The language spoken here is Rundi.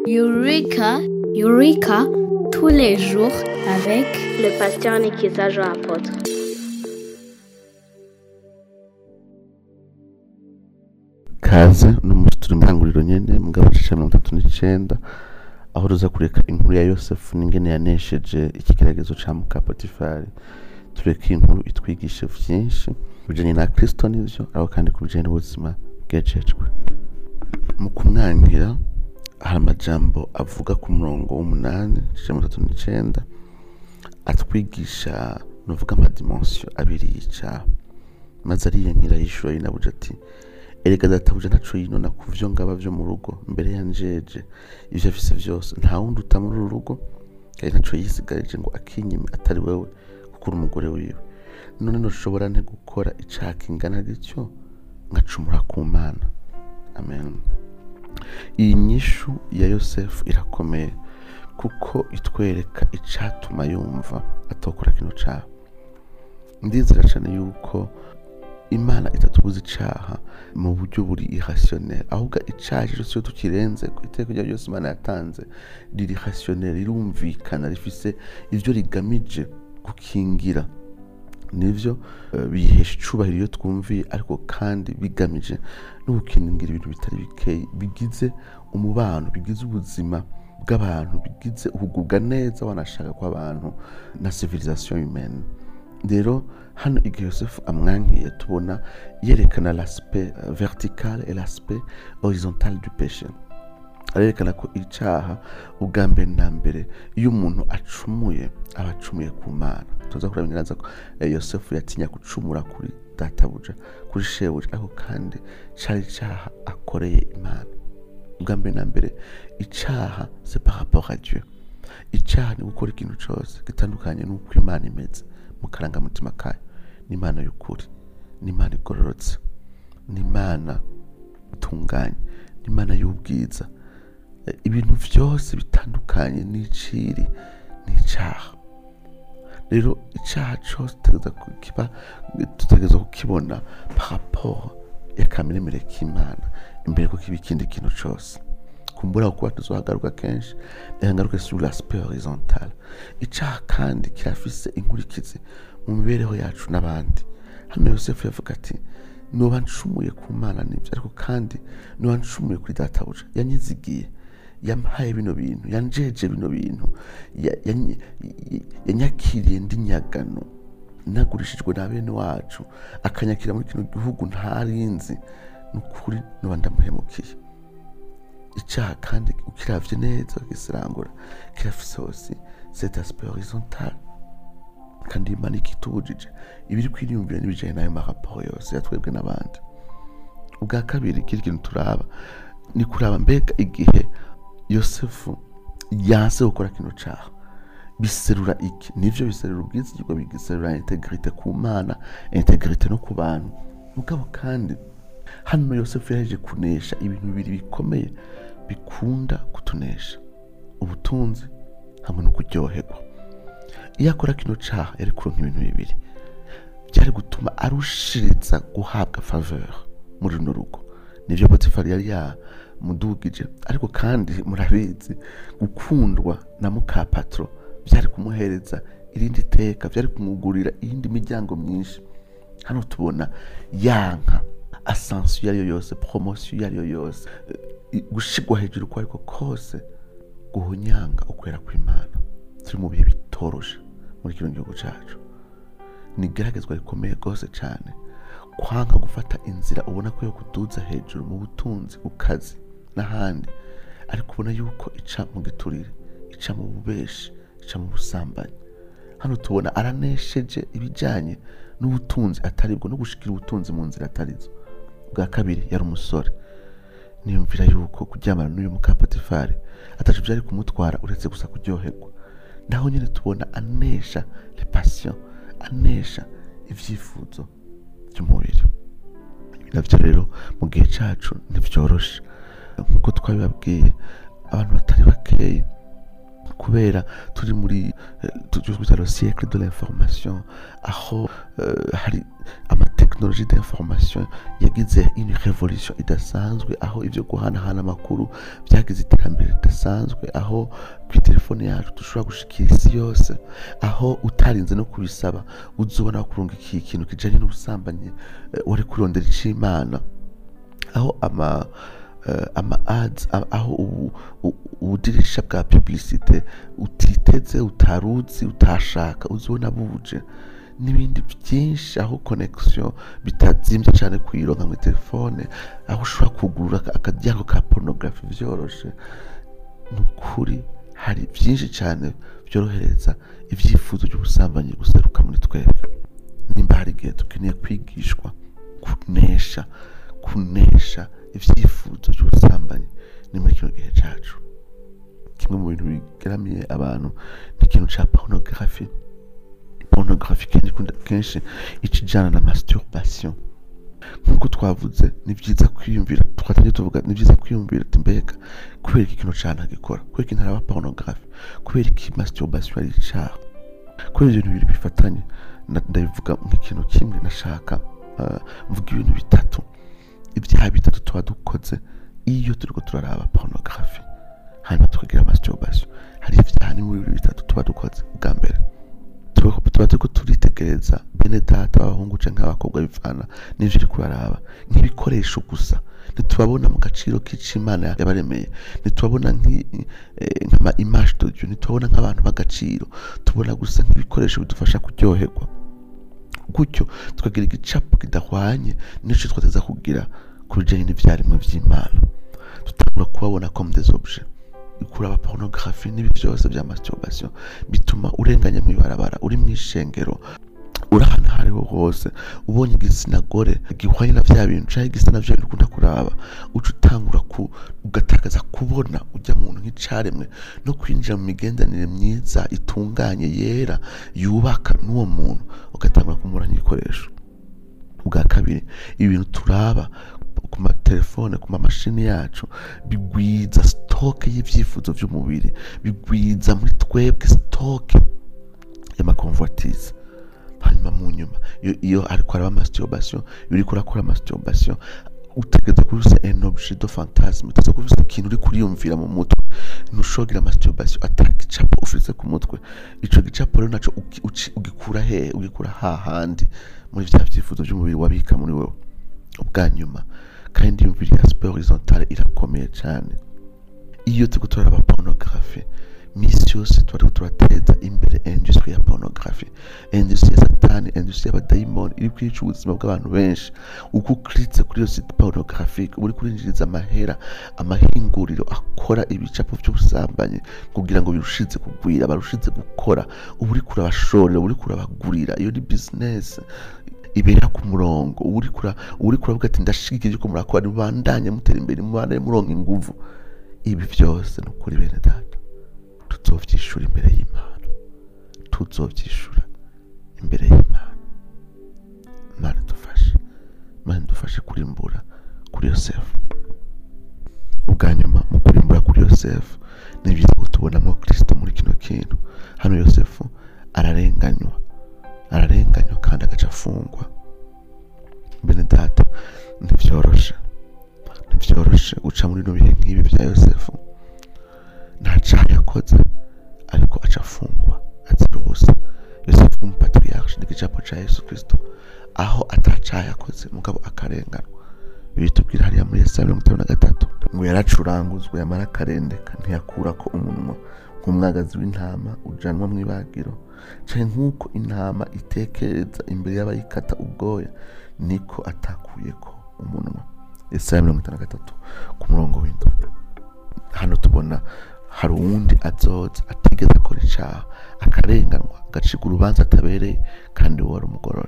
Eureka, Eureka, tous les jours avec le pasteur Nikiza Jean Apôtre. kaze n'umunsi turi mu ntanguriro nyene mugabo cisha mirongo itatu n'icenda aho ruza kureka inkuru ya yosefu n'ingene yanesheje ikigeragezo ca muka potifari tureka inkuru itwigisha vyinshi bijanye na kristo nivyo ariko kandi ku bijanye n'ubuzima bwejejwe mu kumwangira hari amajambo avuga ku murongo w'umunani cisha mirongo itatu n'icenda atwigisha novuga amadimensiyo abiri y'icaha maze ariyankira yishura yinabuja ati erega databuja ntaco yinona ku vyo ngaba vyo mu rugo mbere yanjeje ivyo afise vyose nta wundi uta muri uru rugo kandi ntaco yisigarije ngo akinyime atari wewe kuko uri umugore wiwe none noshobora nte gukora icaha kingana gityo ngacumura ku mana amen iyi nyishu ya yosefu irakomeye kuko itwereka icatuma yumva atokora kino caha ndizera cane yuko imana itatubuza icaha mu buryo buri irrationnel ahubwo icaha cose iyo tukirenze ku iteko rya ryose imana yatanze riri rationnel rirumvikana rifise ivyo rigamije gukingira nivyo eh, biyihesha icubahiro iyo twumviye ariko kandi bigamije no gukingira ibintu bitari bikeyi bigize umubano bigize ubuzima bw'abantu bigize ukugubwa neza wanashaka kw'abantu na civilisation humaine rero hano igihe yosefu amwankiye tubona yerekana l'aspect euh, vertical et l'aspect horizontal du péché arerekana ko icaha ubwa mbere na mbere iyo umuntu acumuye aba acumuye ku mana tuza kurabira neza ko eh, yosefu yatinya gucumura kuri databuja kuri shebuja ariko kandi cari icaha akoreye imana ubwa mbere na mbere icaha c'est par rapport à dieu icaha ni gukora ikintu cose gitandukanye n'uko imana imeze mu karangamutima kayo n'imana y'ukuri n'imana igororotse n'imana itunganye n'imana y'ubwiza Eh, ibintu vyose bitandukanye n'iciri n'icaha rero icaha cose tutegereza kukiba tutegereza kukibona par rapport ya kameremere k'imana imbere ko kiba ikindi kintu cose kumbura kuba tuzohagaruka kenshi reka ngaruke sur l'aspect horizontal icaha kandi kirafise inkurikizi mu mibereho yacu n'abandi hano yosefu yavuga ati noba ncumuye ku mana nibyo ariko kandi noba ncumuye kuri databuja yanyizigiye yampaye bino bintu yanjeje bino bintu ya- yanyi- yanyakiriye ndi nyagano nagurishijwe na bene wacu akanyakira muri kino gihugu ntarinzi ni ukuri noba ndamuhemukiye icaha kandi ukiravye neza ugisirangura kirafise hose cet aspect horizontal kandi imana ikitubujije ibiri kwiriyumvira n'ibijanye n'ayo maraporo yose yatwebwe n'abandi ubwa kabiri kiri kintu turaba ni kuraba mbega igihe yosefu yanse gukora kino caha biserura iki nivyo biserura ubwizigirwa bigiserura integrite ku mana integrite no ku bantu mugabo kandi hano yosefu yaheje kunesha ibintu bibiri bikomeye bikunda kutunesha ubutunzi hamwe no kuryoherwa iyo akora kino caha yari kuronka ibintu bibiri byari gutuma arushiriza guhabwa faveur muri runo rugo nivyo potifari yari yamudugije ariko kandi murabizi gukundwa na muka patro byari kumuhereza irindi teka byari kumugurira iyindi miryango myinshi hano tubona yanka asansiyo iyo ari yo yose poromosiyo iyo ari yo yose eh, gushigwa hejuru uko ariko kose guhunyanga ukwera kw'imana turi mu bihe bitoroshe muri kino gihugu cacu ni igeragezwa rikomeye rwose cyane kwanga gufata inzira ubona ko yo kuduza hejuru mu butunzi ku kazi n'ahandi ariko ubona yuko ica mu giturire ica mu bubeshi ica mu busambanyi hano tubona aranesheje ibijyanye n'ubutunzi atari bwo no gushikira ubutunzi mu nzira atarizo bwa kabiri yari umusore niyumvira yuko kuryamana n'uyu muka potifari atacu byari kumutwara uretse gusa kuryoherwa naho nyine tubona anesha le passion anesha ivyifuzo by'umubiri ibi navyo rero mu gihe cacu ntivyoroshe nk'uko twabibabwiye abantu batari bakeyi kubera turi muri eh, tu- twita le siècle de l'information aho eh, hari amateka tekinoloji d'information yagize une revolution idasanzwe aho ivyo guhanahana amakuru vyagize iterambere ridasanzwe aho kw'itelefone yacu dushobora gushikira isi yose aho utarinze no kubisaba uzobona kurunga iki kintu kijanye n'ubusambanyi eh, wari kurondera ic'imana aho ama uh, ama ads a- aho ubu- u- ubudirisha bwa publicite utiteze utaruzi utashaka uzibona buje n'ibindi byinshi aho connection bitazimbye cyane kuyironka muri telefone aho ushobora kugurura aka- akaryango ka pornography vyoroshe ni ukuri hari byinshi cyane byorohereza ibyifuzo by'ubusambanyi guseruka muri twebwe nimba hari igihe dukeneye kwigishwa kunesha kunesha ibyifuzo by'ubusambanyi ni muri kino gihe cyacu kimwe mu bintu bigaramiye abantu ni ikintu cya pornography pornography kenshi ikunda- kenshi ikijyana na masturbation nk'uko twavuze ni byiza kwiyumvira twatangiye tuvuga ni byiza kwiyumvira ati mbega kubera iki kino cana gikora kubera iki ntaraba pornography kubera iki masturbation ari icaha kubera ibyo bintu bibiri bifatanye na- ndabivuga nk'ikintu kimwe nashaka uh, mvuga ibintu bitatu ibyaha bitatu tuba dukoze iyo turiko turaraba pornography hanyuma tukagira masturbation hari ibyaha ni muri bibiri bitatu tuba dukoze bwa mbere tuba tuba turiko turitegereza bene data b'abahungu canke abakobwa bivana n'ivyo uriko uraraba nk'ibikoresho gusa ntitubabona mu gaciro k'icimana yabaremeye ntitubabona nk'i- eh, nk'ama image d'audio ntitubabona nk'abantu b'agaciro tubona gusa nk'ibikoresho bidufasha kuryoherwa gutyo tukagira igicapo kidahwanye n'ico twateza kugira ku bijanye n'ivyaremwe vy'imana tutangura kubabona comme des objets kuraba pornography n'ibi byose bya masturbation bituma urenganya mu ibarabara uri mu ishengero uri ahantu aho ariho hose ubonye igitsina gore gihwanye na vya bintu canke igitsina vya bintu ukunda kuraba uca utangura ku ugatakaza kubona ujya muntu nk'icaremwe no kwinjira mu migenderanire myiza itunganye yera yubaka n'uwo muntu ugatangura kumubona nk'igikoresho ubwa kabiri ibintu turaba ku matelefone ku mamashini yacu bigwiza sitoke y'ibyifuzo by'umubiri bigwiza muri twebwe sitoke y'amakonvotize hanyuma mu nyuma iyo, iyo ariko araba masturbation iyo uriko urakora masturbation utegereza kuba ufise un objet de fantasme utegereza kuba ufise ikintu uri kuriyumvira mu mutwe ntushogira masturbation ata gicapo ufise ku mutwe ico gicapo rero naco uki- uci- ugikura hehe ugikura hahandi muri vya vyifuzo vy'umubiri wabika muri wewe ubwa nyuma kandi imviri ya sport horizontale irakomeye cyane iyo turiko turaraba pornography misi yose tuba turiko turateza imbere industry ya pornography industry ya satani industry y'abadayimoni iri kwica ubuzima bw'abantu benshi uko ukiritse kuri iyo site pornographique uba uri kurinjiriza amahera amahinguriro akora ibicapo by'ubusambanyi kugira ngo birushize kugwira barushize gukora uba uri kurabashorera uba uri kurabagurira iyo ni business ibera ku murongo uba uri kura uba uri kuravuga ati ndashigikira yuko murakora mubandanye mutera imbere mubandanye muronka inguvu ibi byose ni ukuri bene data tuzovyishura imbere y'imana tuzovyishura imbere y'imana imana dufashe imana dufashe kurimbura kuri yosefu ubwa nyuma mu kurimbura kuri yosefu ni byiza ko tubonamo kristo muri kino kintu hano yosefu ararenganywa ararenganywa kandi agaca afungwa bene data ntibyoroshe ntibyoroshe guca muri bino bihe nk'ibi bya yosefu nta caha yakoze ariko aca afungwa azira ubusa yosefu w'umupatriarche ni igicapo ca yesu kristo aho ata caha yakoze mugabo akarenganwa bitubwira hariya muri yesaya mirongo itanu na gatatu ngo yaracuranguzwe yamara akarendeka ntiyakurako umunwa nk'umwagazi w'intama ujanwa mu ibagiro canke nk'uko intama itekereza imbere y'abayikata ubwoya niko atakuyeko umunwa yesaya mirongo itanu na gatatu ku murongo w'indwi hano tubona hari uwundi azoza atigeze akora icaha akarenganwa agacirwa urubanza atabereye kandi we wari umugororwa